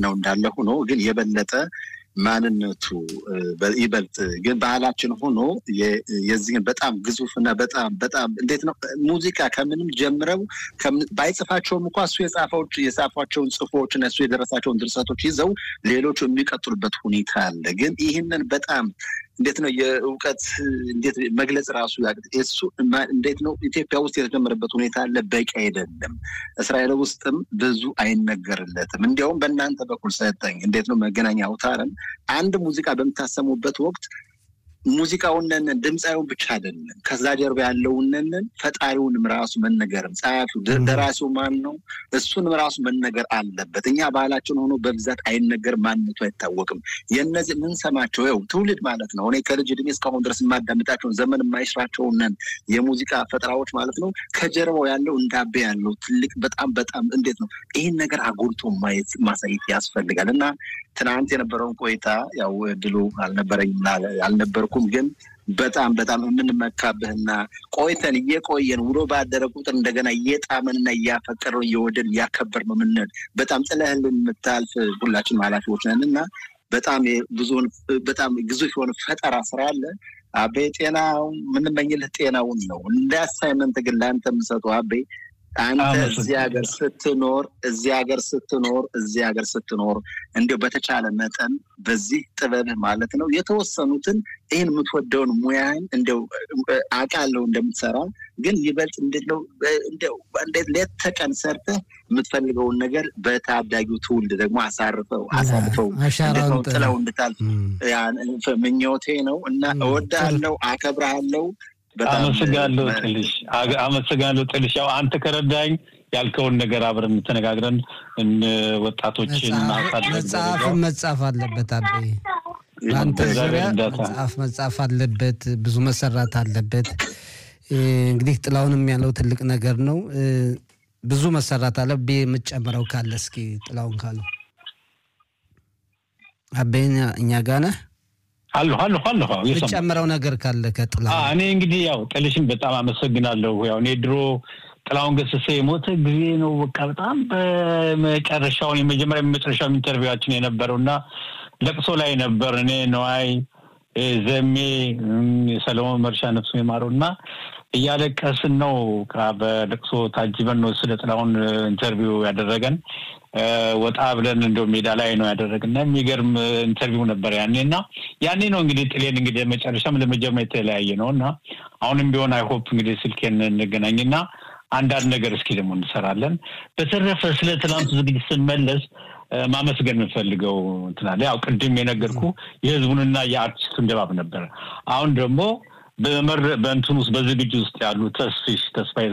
ዋናው እንዳለ ሆኖ ግን የበለጠ ማንነቱ ይበልጥ ግን ባህላችን ሆኖ የዚህን በጣም ግዙፍና በጣም በጣም እንዴት ነው ሙዚቃ ከምንም ጀምረው ባይጽፋቸውም እንኳ እሱ የጻፈዎች የጻፏቸውን ጽፎች እና እሱ የደረሳቸውን ድርሰቶች ይዘው ሌሎቹ የሚቀጥሉበት ሁኔታ አለ። ግን ይህንን በጣም እንዴት ነው የእውቀት እንዴት መግለጽ ራሱ እሱ እንዴት ነው ኢትዮጵያ ውስጥ የተጀመረበት ሁኔታ አለ። በቂ አይደለም። እስራኤል ውስጥም ብዙ አይነገርለትም። እንዲያውም በእናንተ በኩል ሰጠኝ እንዴት ነው መገናኛ አውታርን አንድ ሙዚቃ በምታሰሙበት ወቅት ሙዚቃውንን ድምፃዊውን ብቻ አይደለም ከዛ ጀርባ ያለውንን ፈጣሪውንም ራሱ መነገርም ጸሐፊው ደራሲው ማን ነው እሱንም ራሱ መነገር አለበት። እኛ ባህላችን ሆኖ በብዛት አይነገር፣ ማንነቱ አይታወቅም። የነዚህ የምንሰማቸው ው ትውልድ ማለት ነው እኔ ከልጅ እድሜ እስካሁን ድረስ የማዳምጣቸውን ዘመን የማይሽራቸውንን የሙዚቃ ፈጠራዎች ማለት ነው ከጀርባው ያለው እንዳቤ ያለው ትልቅ በጣም በጣም እንዴት ነው ይህን ነገር አጉልቶ ማየት ማሳየት ያስፈልጋል እና ትናንት የነበረውን ቆይታ ያው እድሉ አልነበረኝም አልነበርኩም፣ ግን በጣም በጣም የምንመካብህና ቆይተን እየቆየን ውሎ ባደረ ቁጥር እንደገና እየጣመንና እያፈቀርን እየወደን እያከበር ነው ምንል በጣም ጥለህልን የምታልፍ ሁላችንም ኃላፊዎች ነን እና በጣም ብዙውን በጣም ግዙፍ የሆነ ፈጠራ ስራ አለ። አቤ ጤናው የምንመኝልህ ጤናውን ነው። እንደ አሳይመንት ግን ለአንተ የምሰጠው አቤ አንተ እዚህ ሀገር ስትኖር እዚህ ሀገር ስትኖር እዚህ ሀገር ስትኖር እንዲያው በተቻለ መጠን በዚህ ጥበብህ ማለት ነው የተወሰኑትን ይህን የምትወደውን ሙያን እንዲያው አውቃለሁ እንደምትሰራ ግን ይበልጥ እንዴት ነው እንዴት ሌት ተቀን ሰርተህ የምትፈልገውን ነገር በታዳጊው ትውልድ ደግሞ አሳርፈው አሳልፈው ጥለው እንድታልፍ ምኞቴ ነው እና እወድሃለሁ፣ አከብረሃለሁ። አመሰግናለሁ ጥልሽ፣ አመሰግናለሁ ጥልሽ። ያው አንተ ከረዳኝ ያልከውን ነገር አብረን ተነጋግረን ወጣቶችን መጽሐፍ መጻፍ አለበት አቤ በአንተ ዙሪያ መጽሐፍ መጻፍ አለበት፣ ብዙ መሰራት አለበት። እንግዲህ ጥላውንም ያለው ትልቅ ነገር ነው። ብዙ መሰራት አለ። ቤ የምትጨምረው ካለ እስኪ ጥላውን ካለው አቤ እኛ ጋ ነህ? አለሁ አለሁ አለሁ የምትጨምረው ነገር ካለ ከጥላ እኔ እንግዲህ ያው ጥልሽን በጣም አመሰግናለሁ። ያው እኔ ድሮ ጥላሁን ገሰሰ የሞተ ጊዜ ነው በቃ በጣም በመጨረሻውን የመጀመሪያ የመጨረሻው ኢንተርቪዋችን የነበረው እና ለቅሶ ላይ ነበር። እኔ ነዋይ ዘሜ ሰለሞን መርሻ ነፍሱ የማረው እና እያለቀስን ነው በለቅሶ ታጅበን ነው ስለ ጥላሁን ኢንተርቪው ያደረገን። ወጣ ብለን እንደው ሜዳ ላይ ነው ያደረግና የሚገርም ኢንተርቪው ነበር ያኔ እና ያኔ ነው እንግዲህ ጥሌን እንግዲህ መጨረሻም ለመጀመሪያ የተለያየ ነው እና አሁንም ቢሆን አይሆፕ እንግዲህ ስልኬን እንገናኝና አንዳንድ ነገር እስኪ ደግሞ እንሰራለን። በተረፈ ስለ ትናንቱ ዝግጅት ስንመለስ ማመስገን የምንፈልገው እንትናለ ያው ቅድም የነገርኩ የህዝቡንና የአርቲስቱን ድባብ ነበረ። አሁን ደግሞ በእንትን ውስጥ በዝግጅት ውስጥ ያሉ ተስፊሽ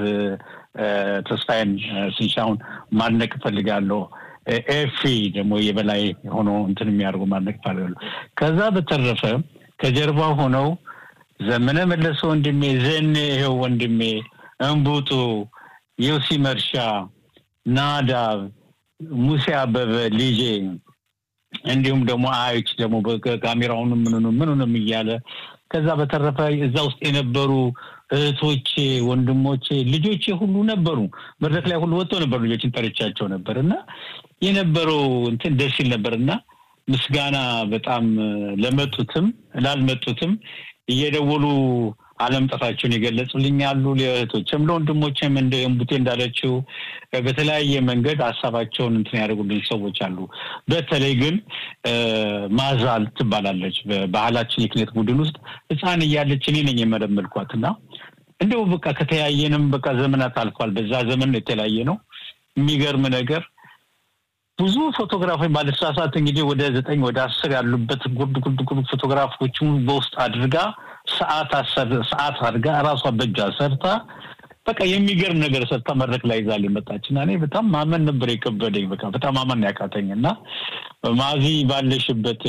ተስፋዬን ስንሻውን ማድነቅ እፈልጋለሁ። ኤፊ ደግሞ የበላይ ሆኖ እንትን የሚያደርጉ ማድነቅ እፈልጋለሁ። ከዛ በተረፈ ከጀርባ ሆነው ዘመነ መለሰ ወንድሜ፣ ዘኔ ይኸው ወንድሜ፣ እንቡጡ፣ ዮሲ መርሻ፣ ናዳብ፣ ሙሴ አበበ ልጄ እንዲሁም ደግሞ አዮች ደግሞ ካሜራውንም ምኑንም ምኑንም እያለ ከዛ በተረፈ እዛ ውስጥ የነበሩ እህቶቼ፣ ወንድሞቼ፣ ልጆቼ ሁሉ ነበሩ። መድረክ ላይ ሁሉ ወጥተው ነበሩ። ልጆችን ጠርቻቸው ነበር እና የነበረው እንትን ደስ ይል ነበር እና ምስጋና በጣም ለመጡትም ላልመጡትም እየደወሉ አለመምጣታቸውን የገለጹልኝ አሉ። ለእህቶችም ለወንድሞችም እንደ እምቡቴ እንዳለችው በተለያየ መንገድ ሀሳባቸውን እንትን ያደርጉልኝ ሰዎች አሉ። በተለይ ግን ማዛል ትባላለች በባህላችን የክኔት ቡድን ውስጥ ሕፃን እያለች እኔ ነኝ የመለመልኳት እና እንደው በቃ ከተለያየንም በቃ ዘመናት አልፏል። በዛ ዘመን የተለያየ ነው። የሚገርም ነገር ብዙ ፎቶግራፎች ባለተሳሳት እንግዲህ ወደ ዘጠኝ ወደ አስር ያሉበት ጉርድ ጉርድ ጉርድ ፎቶግራፎችን በውስጥ አድርጋ ሰዓት ሰዓት አድርጋ እራሷ በእጇ ሰርታ በቃ የሚገርም ነገር ሰርታ መድረክ ላይ ይዛል የመጣች እና እኔ በጣም ማመን ነበር የከበደኝ። በቃ በጣም ማመን ያቃተኝ እና ማዚ ባለሽበት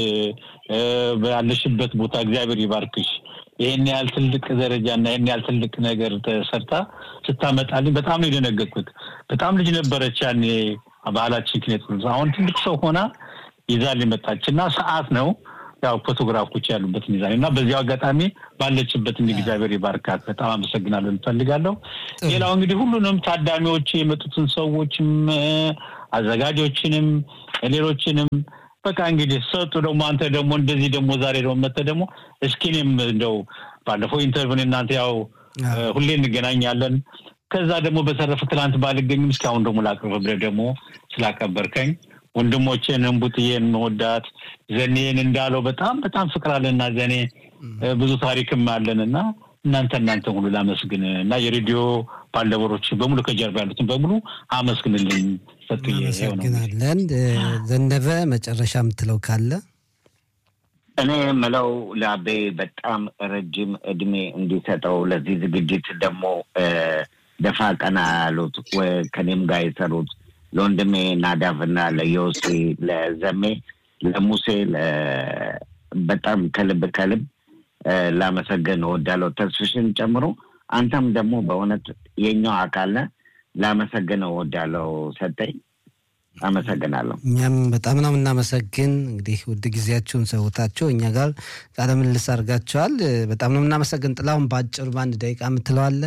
ባለሽበት ቦታ እግዚአብሔር ይባርክሽ። ይህን ያህል ትልቅ ደረጃ እና ይህን ያህል ትልቅ ነገር ሰርታ ስታመጣልኝ በጣም ነው የደነገጥኩት። በጣም ልጅ ነበረች ያኔ ባህላችን ክኔት አሁን ትልቅ ሰው ሆና ይዛል የመጣች እና ሰዓት ነው ያው ፎቶግራፎች ያሉበት ሚዛን እና በዚያው አጋጣሚ ባለችበት እንዲ እግዚአብሔር ይባርካት። በጣም አመሰግናለሁ እንፈልጋለሁ። ሌላው እንግዲህ ሁሉንም ታዳሚዎች የመጡትን ሰዎችም አዘጋጆችንም ሌሎችንም በቃ እንግዲህ ሰጡ ደግሞ አንተ ደግሞ እንደዚህ ደግሞ ዛሬ ደግሞ መተህ ደግሞ እስኪ እኔም እንደው ባለፈው ኢንተርቪውን እናንተ ያው ሁሌ እንገናኛለን። ከዛ ደግሞ በተረፈ ትላንት ባልገኝም እስካሁን ደግሞ ላቅርብ ብለህ ደግሞ ስላከበርከኝ ወንድሞቼን እንቡጥዬን መወዳት ዘኔን እንዳለው በጣም በጣም ፍቅር አለና ዘኔ ብዙ ታሪክም አለን እና እናንተ እናንተ ሁሉ ላመስግን እና የሬዲዮ ባልደረቦች በሙሉ ከጀርባ ያሉትን በሙሉ አመስግንልኝ። ሰጥዬ አመሰግናለን። ዘነበ መጨረሻ የምትለው ካለ እኔ የምለው ለአቤ በጣም ረጅም እድሜ እንዲሰጠው ለዚህ ዝግጅት ደግሞ ደፋ ቀና ያሉት ከኔም ጋር የሰሩት ለወንድሜ ናዳፍና ለዮሴ ለዘሜ ለሙሴ በጣም ከልብ ከልብ ላመሰገን እወዳለሁ። ተስፍሽን ጨምሮ አንተም ደግሞ በእውነት የኛው አካል ነህ። ላመሰግን እወዳለሁ። ሰጠኝ አመሰግናለሁ። እኛም በጣም ነው የምናመሰግን። እንግዲህ ውድ ጊዜያችሁን ሰውታችሁ እኛ ጋር ቃለ ምልልስ አድርጋችኋል። በጣም ነው የምናመሰግን። ጥላሁን በአጭሩ በአንድ ደቂቃ የምትለዋለ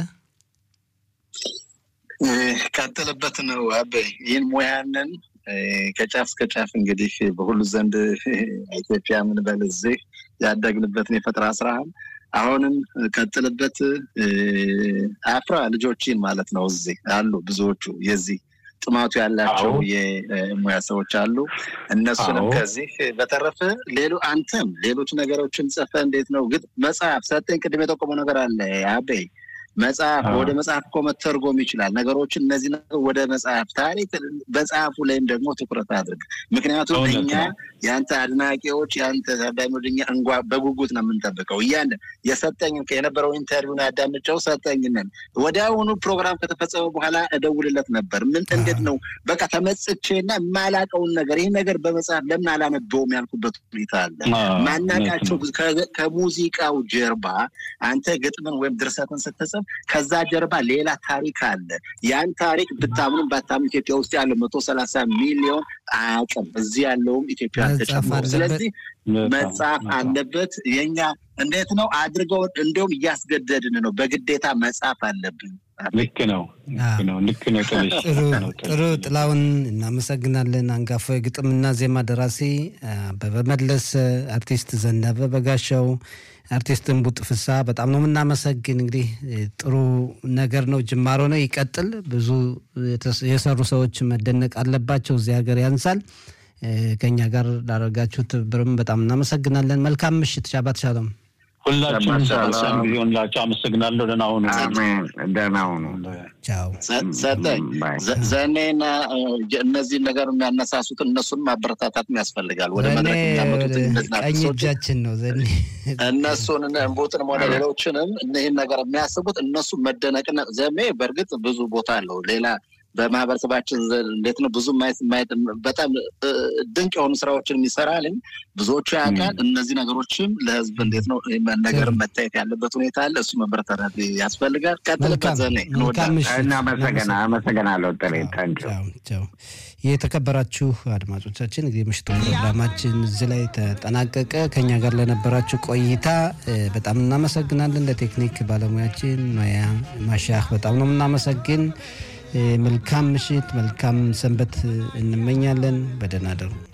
ቀጥልበት ነው አበይ ይህን ሙያንን ከጫፍ እስከ ጫፍ እንግዲህ በሁሉ ዘንድ ኢትዮጵያ ምን በል እዚህ ያደግንበትን የፈጠራ ስራህን አሁንም ቀጥልበት። አፍራ ልጆችን ማለት ነው እዚህ አሉ ብዙዎቹ የዚህ ጥማቱ ያላቸው የሙያ ሰዎች አሉ። እነሱንም ከዚህ በተረፈ ሌሎ አንተም ሌሎች ነገሮችን ጽፈ እንዴት ነው ግን መጽሐፍ ሰጠኝ ቅድም የጠቆመው ነገር አለ አበይ መጽሐፍ ወደ መጽሐፍ እኮ መተርጎም ይችላል። ነገሮችን እነዚህ ወደ መጽሐፍ ታሪክ መጽሐፉ ላይም ደግሞ ትኩረት አድርግ። ምክንያቱም እኛ የአንተ አድናቂዎች የአንተ ታዳሚዎች እኛ እንጓ በጉጉት ነው የምንጠብቀው። እያን የሰጠኝ የነበረው ኢንተርቪውን ያዳምጨው ሰጠኝነን ወዲያውኑ ፕሮግራም ከተፈጸመ በኋላ እደውልለት ነበር። ምን እንዴት ነው በቃ ተመጽቼና የማላቀውን ነገር ይህ ነገር በመጽሐፍ ለምን አላነበውም ያልኩበት ሁኔታ አለ። ማናቃቸው ከሙዚቃው ጀርባ አንተ ግጥምን ወይም ድርሰትን ስትጽፍ ከዛ ጀርባ ሌላ ታሪክ አለ። ያን ታሪክ ብታምኑም ባታምኑ ኢትዮጵያ ውስጥ ያለው መቶ ሰላሳ ሚሊዮን አያውቅም። እዚህ ያለውም ኢትዮጵያ ተጨምሮ ስለዚህ መጽሐፍ አለበት። የኛ እንዴት ነው አድርገው እንዲሁም እያስገደድን ነው። በግዴታ መጽሐፍ አለብን። ልክ ነው ልክ ነው። ጥሩ ጥላውን እናመሰግናለን። አንጋፋ የግጥምና ዜማ ደራሲ አበበ መለሰ፣ አርቲስት ዘነበ በጋሻው፣ አርቲስት እንቡጥ ፍሳ በጣም ነው የምናመሰግን። እንግዲህ ጥሩ ነገር ነው፣ ጅማሮ ነው፣ ይቀጥል። ብዙ የሰሩ ሰዎች መደነቅ አለባቸው። እዚህ ሀገር ያንሳል። ከኛ ጋር ላደረጋችሁ ትብብርም በጣም እናመሰግናለን። መልካም ምሽት። ሻባት ሻሎም። ሁላችሁም ሰላም ጊዜ ሆንላችሁ። አመሰግናለሁ። ደህና ሁኑ። ደህና ሁኑ። ቻው። ሰጠኝ ዘኔና እነዚህን ነገር የሚያነሳሱትን እነሱን ማበረታታት ያስፈልጋል። ወደ መድረክ የሚያመጡት ቀኝ እጃችን ነው ዘኔ እነሱን እንቡጥንም ሆነ ሌሎችንም ይህን ነገር የሚያስቡት እነሱ መደነቅና ዘሜ በእርግጥ ብዙ ቦታ አለው ሌላ በማህበረሰባችን እንዴት ነው ብዙ ማየት በጣም ድንቅ የሆኑ ስራዎችን የሚሰራልኝ ብዙዎቹ ያውቃል። እነዚህ ነገሮችም ለህዝብ እንዴት ነው ነገር መታየት ያለበት ሁኔታ አለ። እሱ መበረታታት ያስፈልጋል። ቀጥልበት ዘኔ አመሰግናለሁ። ጥሬ ታንኪው የተከበራችሁ አድማጮቻችን እንግዲህ ምሽቱ ፕሮግራማችን እዚህ ላይ ተጠናቀቀ። ከኛ ጋር ለነበራችሁ ቆይታ በጣም እናመሰግናለን። ለቴክኒክ ባለሙያችን ኖያ ማሻህ በጣም ነው የምናመሰግን። መልካም ምሽት፣ መልካም ሰንበት እንመኛለን። በደህና ደሩ።